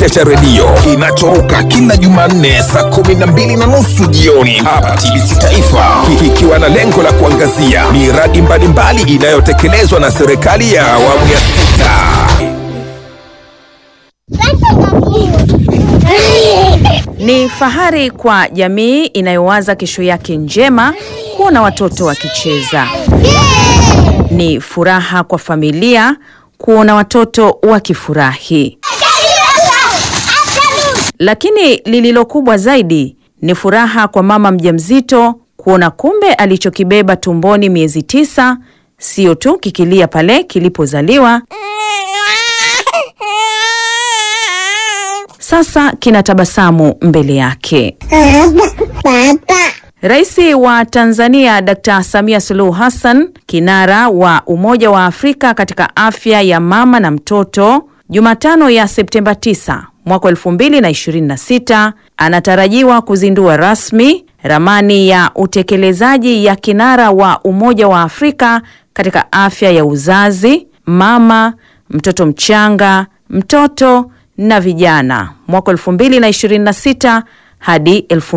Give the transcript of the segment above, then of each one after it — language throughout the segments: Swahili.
kipute cha redio kinachoruka kila Jumanne saa kumi na mbili na nusu jioni hapa TBC Taifa, kikiwa na lengo la kuangazia miradi mbalimbali inayotekelezwa na serikali ya awamu ya sita. Ni fahari kwa jamii inayowaza kesho yake njema kuona watoto wakicheza. Ni furaha kwa familia kuona watoto wakifurahi. Lakini lililo kubwa zaidi ni furaha kwa mama mjamzito kuona kumbe alichokibeba tumboni miezi tisa sio tu kikilia pale kilipozaliwa, sasa kina tabasamu mbele yake. Rais wa Tanzania Dkt. Samia Suluhu Hassan, kinara wa Umoja wa Afrika katika afya ya mama na mtoto, Jumatano ya Septemba 9 mwaka 2026 anatarajiwa kuzindua rasmi ramani ya utekelezaji ya kinara wa Umoja wa Afrika katika afya ya uzazi, mama, mtoto mchanga, mtoto na vijana mwaka 2026 hadi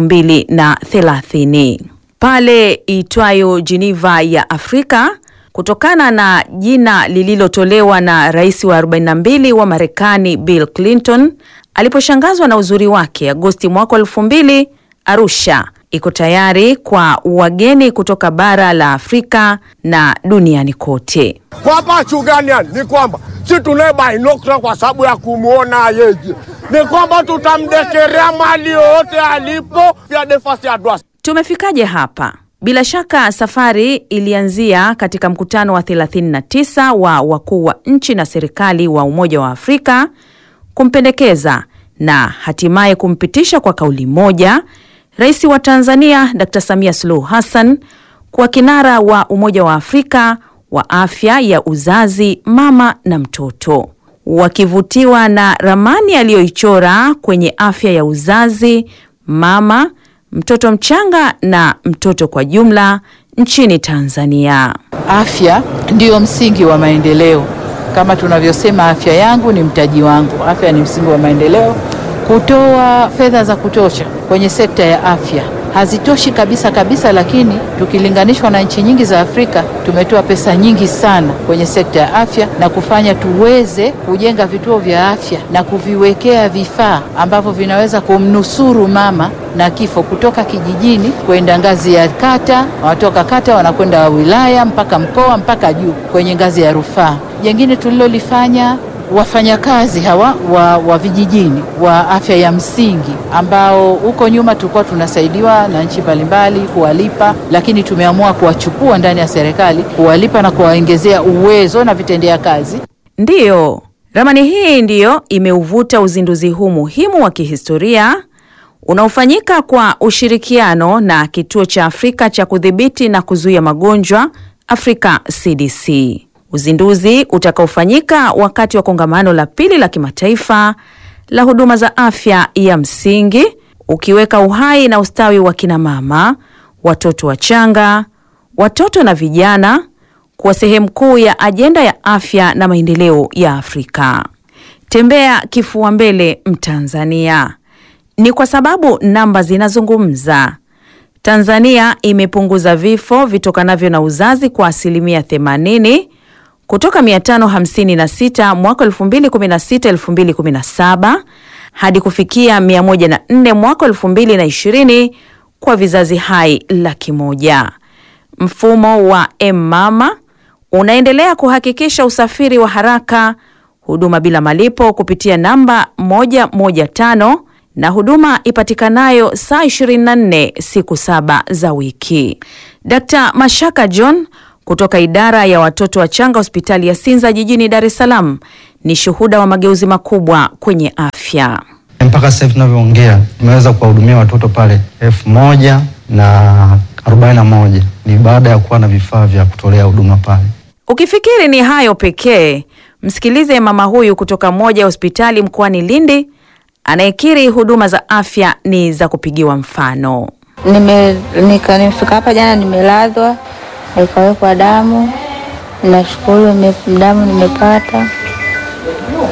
2030 pale itwayo Geneva ya Afrika kutokana na jina lililotolewa na rais wa 42 wa Marekani Bill Clinton aliposhangazwa na uzuri wake Agosti mwaka 2000. Arusha iko tayari kwa wageni kutoka bara la Afrika na duniani kote. Kwa hapa Chugania ni kwamba si tunaye binokula kwa sababu ya kumwona yeye, ni kwamba tutamdekerea mali yoyote alipo vya defasi ya dwasi. Tumefikaje hapa? Bila shaka safari ilianzia katika mkutano wa 39 wa wakuu wa nchi na serikali wa Umoja wa Afrika kumpendekeza na hatimaye kumpitisha kwa kauli moja Rais wa Tanzania Dr. Samia Suluhu Hassan kuwa kinara wa Umoja wa Afrika wa afya ya uzazi, mama na mtoto. Wakivutiwa na ramani aliyoichora kwenye afya ya uzazi, mama, mtoto mchanga na mtoto kwa jumla nchini Tanzania. Afya ndiyo msingi wa maendeleo. Kama tunavyosema, afya yangu ni mtaji wangu. Afya ni msingi wa maendeleo. Kutoa fedha za kutosha kwenye sekta ya afya hazitoshi kabisa kabisa, lakini tukilinganishwa na nchi nyingi za Afrika tumetoa pesa nyingi sana kwenye sekta ya afya na kufanya tuweze kujenga vituo vya afya na kuviwekea vifaa ambavyo vinaweza kumnusuru mama na kifo kutoka kijijini kwenda ngazi ya kata, watoka kata wanakwenda wilaya mpaka mkoa mpaka juu kwenye ngazi ya rufaa. Jengine tulilolifanya wafanyakazi hawa wa, wa vijijini wa afya ya msingi ambao huko nyuma tulikuwa tunasaidiwa na nchi mbalimbali kuwalipa, lakini tumeamua kuwachukua ndani ya serikali kuwalipa na kuwaongezea uwezo na vitendea kazi. Ndiyo, ramani hii ndiyo imeuvuta uzinduzi huu muhimu wa kihistoria unaofanyika kwa ushirikiano na Kituo cha Afrika cha Kudhibiti na Kuzuia Magonjwa Afrika CDC. Uzinduzi utakaofanyika wakati wa kongamano la pili la kimataifa la huduma za afya ya msingi ukiweka uhai na ustawi wa kina mama, watoto wachanga, watoto na vijana kuwa sehemu kuu ya ajenda ya afya na maendeleo ya Afrika. Tembea kifua mbele Mtanzania. Ni kwa sababu namba zinazungumza. Tanzania imepunguza vifo vitokanavyo na uzazi kwa asilimia 80 kutoka 556 mwaka 2016 2017 hadi kufikia 104 mwaka 2020 kwa vizazi hai laki moja. Mfumo wa M-Mama unaendelea kuhakikisha usafiri wa haraka, huduma bila malipo kupitia namba 115 na huduma ipatikanayo saa 24 siku saba za wiki. Dkt. Mashaka John kutoka idara ya watoto wachanga hospitali ya Sinza jijini Dar es Salaam ni shuhuda wa mageuzi makubwa kwenye afya. Mpaka sasa hivi tunavyoongea tumeweza kuwahudumia watoto pale elfu moja na arobaini na moja ni baada ya kuwa na vifaa vya kutolea huduma pale. Ukifikiri ni hayo pekee, msikilize mama huyu kutoka moja ya hospitali mkoani Lindi anayekiri huduma za afya ni za kupigiwa mfano. Nime nika nimefika hapa jana, nimelazwa nikawekwa damu. Nashukuru nime- damu nimepata,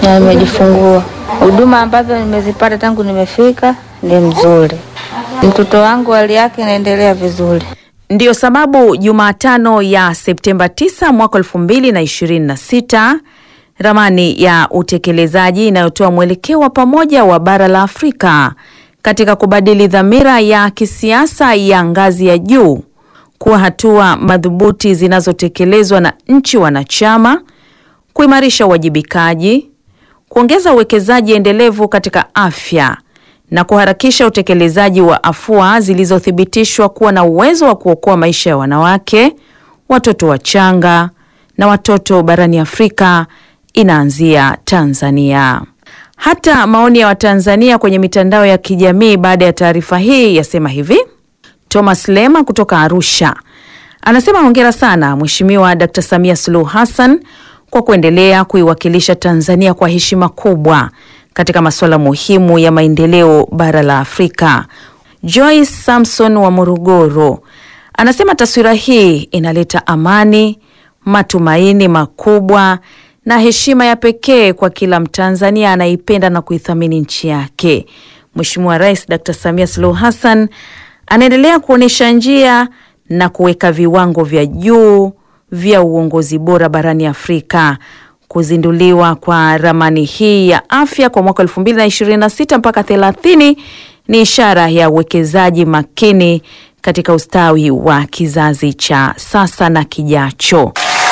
na nimejifungua. Huduma ambazo nimezipata tangu nimefika ni mzuri. Mtoto wangu hali yake inaendelea vizuri. Ndiyo sababu Jumatano ya Septemba 9 mwaka 2026 ramani ya utekelezaji inayotoa mwelekeo wa pamoja wa bara la Afrika katika kubadili dhamira ya kisiasa ya ngazi ya juu kuwa hatua madhubuti zinazotekelezwa na nchi wanachama, kuimarisha uwajibikaji, kuongeza uwekezaji endelevu katika afya na kuharakisha utekelezaji wa afua zilizothibitishwa kuwa na uwezo wa kuokoa maisha ya wanawake, watoto wachanga na watoto barani Afrika inaanzia Tanzania. Hata maoni ya Watanzania kwenye mitandao ya kijamii baada ya taarifa hii yasema hivi. Thomas Lema kutoka Arusha anasema hongera sana Mheshimiwa Dkt. Samia Suluhu Hassan kwa kuendelea kuiwakilisha Tanzania kwa heshima kubwa katika masuala muhimu ya maendeleo bara la Afrika. Joyce Samson wa Morogoro anasema taswira hii inaleta amani, matumaini makubwa na heshima ya pekee kwa kila Mtanzania anayeipenda na kuithamini nchi yake. Mheshimiwa Rais Dkt. Samia Suluhu Hassan anaendelea kuonyesha njia na kuweka viwango vya juu vya uongozi bora barani Afrika. Kuzinduliwa kwa ramani hii ya afya kwa mwaka 2026 mpaka 30 ni ishara ya uwekezaji makini katika ustawi wa kizazi cha sasa na kijacho.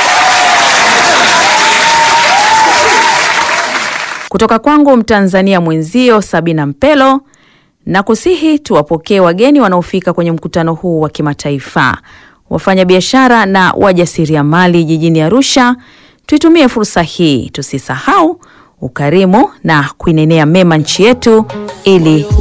Kutoka kwangu Mtanzania mwenzio Sabina Mpelo na kusihi tuwapokee wageni wanaofika kwenye mkutano huu wa kimataifa, wafanyabiashara na wajasiriamali jijini Arusha. Tuitumie fursa hii, tusisahau ukarimu na kuinenea mema nchi yetu ili